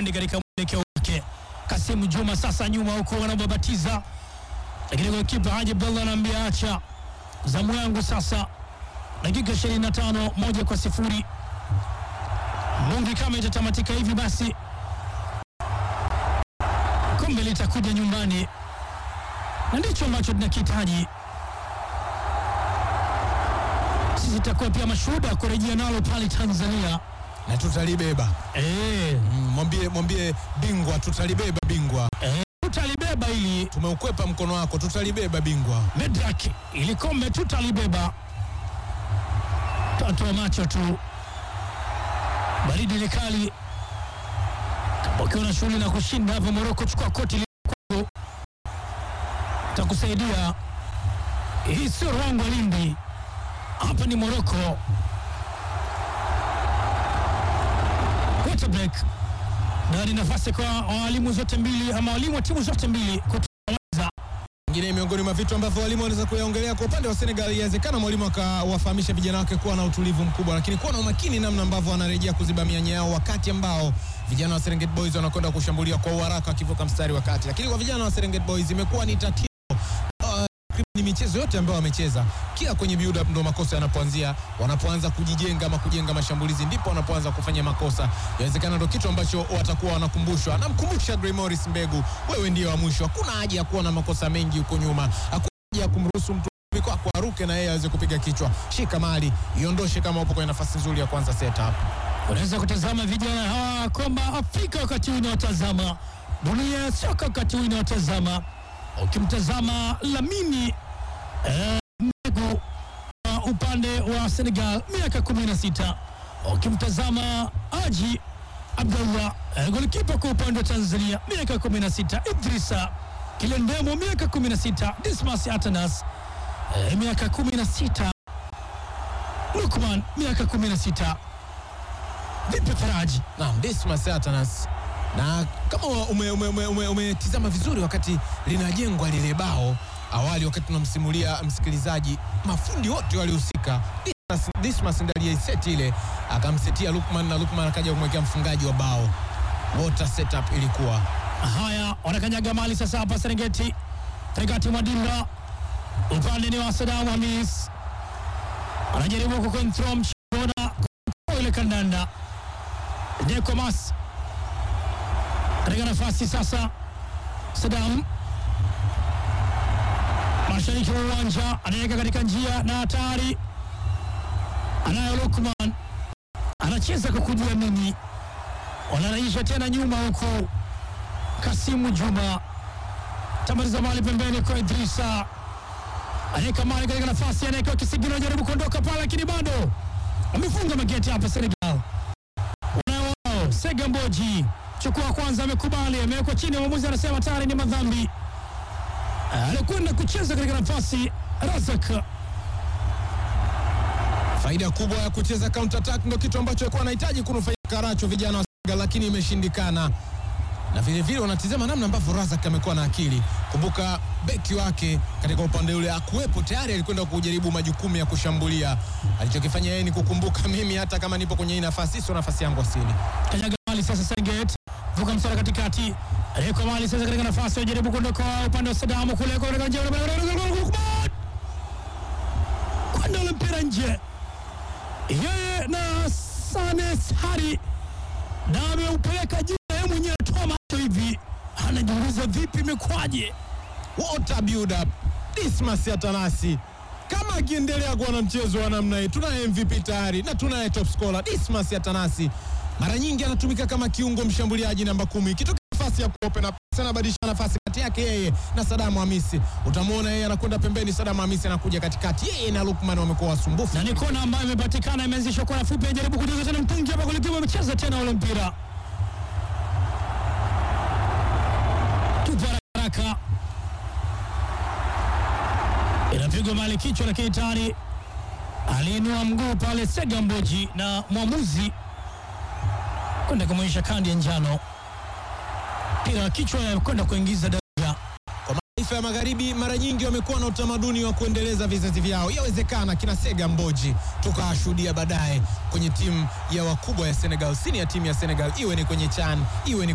uende katika mwelekeo wake. Kasimu Juma sasa nyuma huko wanababatiza, lakini golikipa Haji Abdallah anaambia acha zamu yangu sasa. Dakika 25 moja kwa sifuri. Mungi kama itatamatika hivi basi kombe litakuja nyumbani, na ndicho ambacho tunakihitaji sisi. Tutakuwa pia mashuhuda wa kurejea nalo pale Tanzania. na tutalibeba. Eh, Mm, Mwambie mwambie bingwa, tutalibeba bingwa. eh, tutalibeba ili Tumeukwepa mkono wako, tutalibeba bingwa. Medrak ili kombe tutalibeba. Tatoa macho tu, baridi ni kali. Ukiwa na shughuli na kushinda hapo Moroko, chukua koti lako, takusaidia. Hii sio Rwangwa Lindi, hapa ni Moroko. Water break na ni nafasi kwa walimu zote mbili ama walimu wa timu zote mbili kutuawaza Ingine miongoni mwa vitu ambavyo walimu wanaweza kuyaongelea kwa upande wa Senegal, inawezekana mwalimu akawafahamisha vijana wake kuwa na utulivu mkubwa, lakini kuwa na umakini namna ambavyo wanarejea kuziba mianya yao, wakati ambao vijana wa Serengeti Boys wanakwenda kushambulia kwa uharaka wakivuka mstari wa kati. Lakini kwa vijana wa Serengeti Boys imekuwa ni tatizo ni michezo yote ambayo wamecheza, kila kwenye build up ndo makosa yanapoanzia. Wanapoanza kujijenga ama kujenga mashambulizi, ndipo wanapoanza kufanya makosa. Inawezekana ndo kitu ambacho watakuwa wanakumbushwa. Anamkumbusha Gray Morris Mbegu, wewe ndiye wa mwisho, hakuna haja ya kuwa na makosa mengi huko nyuma, hakuna haja ya kumruhusu mtu kwako aruke na yeye aweze kupiga kichwa. Shika mali iondoshe, kama upo kwenye nafasi nzuri ya kwanza setup. Unaweza kutazama vijana hawa kwamba Afrika wakati huu inawatazama, dunia ya soka wakati huu inawatazama. Ukimtazama Lamini eh, Mbegu wa upande wa Senegal miaka 16, ukimtazama Haji Abdallah eh, golikipa kwa upande wa Tanzania miaka 16, Idrisa Kilendemo miaka 16, Dismas Atanas eh, miaka 16, Lukman miaka 16. Vipi Faraji? Naam, Dismas Atanas na kama umetizama ume, ume, ume, umetizama vizuri wakati linajengwa lile bao awali, wakati tunamsimulia msikilizaji, mafundi wote walihusika. Dismas, Dismas ndiye aliyeiseti ile akamsetia Lukman na Lukman akaja kumwekea mfungaji wa bao. Water setup ilikuwa Haya, wanakanyaga mali sasa hapa Serengeti, katikati mwa dimba, upande ni wa Sadam Hamis, anajaribu kukontrol mchezo na kutoa ile kandanda. Dekomas katika nafasi sasa, Sadam mashariki wa uwanja anaweka katika njia na hatari, anayo Lukman anacheza kwa kujiamini, wanarahisha tena nyuma huku Kasimu Juma tamaliza mali pembeni kwa Idrisa, anaweka mali katika nafasi, anawekewa kisigino, anajaribu kuondoka pale, lakini bado wamefunga mageti hapa Senegal. Unao Sega Mboji chukua kwanza, amekubali, amewekwa chini, mwamuzi anasema tayari ni madhambi. Alikwenda kucheza katika nafasi Razak faida kubwa ya kucheza counter attack, ndio kitu ambacho alikuwa anahitaji kunufaika Karacho vijana wa Senegal, lakini imeshindikana na vile vile wanatizama namna ambavyo Razak amekuwa na akili. Kumbuka beki wake katika upande ule akuwepo tayari, alikwenda kujaribu majukumu ya kushambulia. Alichokifanya yeye ni kukumbuka, mimi hata kama nipo kwenye hii nafasi, sio nafasi yangu asili. kanyaga mali sasa, Serengeti vuka msara katikati, aliyeko mali sasa katika nafasi, ajaribu kuondoka upande wa Sadamu kule kwa katika njia kwenda ule mpira nje, yeye na Sane Sari na ameupeleka juu, na yeye mwenyewe atoa macho hivi, anajiuliza vipi, imekwaje? Water build up. Dismas Atanasi kama akiendelea kuwa na mchezo wa namna hii, tunaye MVP tayari na tunaye top scorer Dismas Atanasi. Mara nyingi anatumika kama kiungo mshambuliaji namba kumi, ikitoka nafasi ya kuopen up anabadilisha nafasi kati yake yeye na Sadamu Hamisi. Utamwona yeye anakwenda pembeni, Sadamu Hamisi anakuja katikati, yeye na Lukman wamekuwa wasumbufu. na ni kona ambayo imepatikana, imeanzishwa kona fupi, ajaribu kujaza tena mtungi hapa, golikipa amecheza tena ule mpira, tupa haraka haraka, inapigwa mali kichwa, lakini tayari aliinua mguu pale Sega Mboji na mwamuzi kwenda kumwonyesha kadi ya njano, mpira wa kichwa kwenda kuingiza daraja Kwa mataifa ya magharibi mara nyingi wamekuwa na utamaduni wa kuendeleza vizazi vyao. Yawezekana kina Sega Mboji tukawashuhudia baadaye kwenye timu ya wakubwa ya Senegal, sini ya timu ya Senegal, iwe ni kwenye CHAN, iwe ni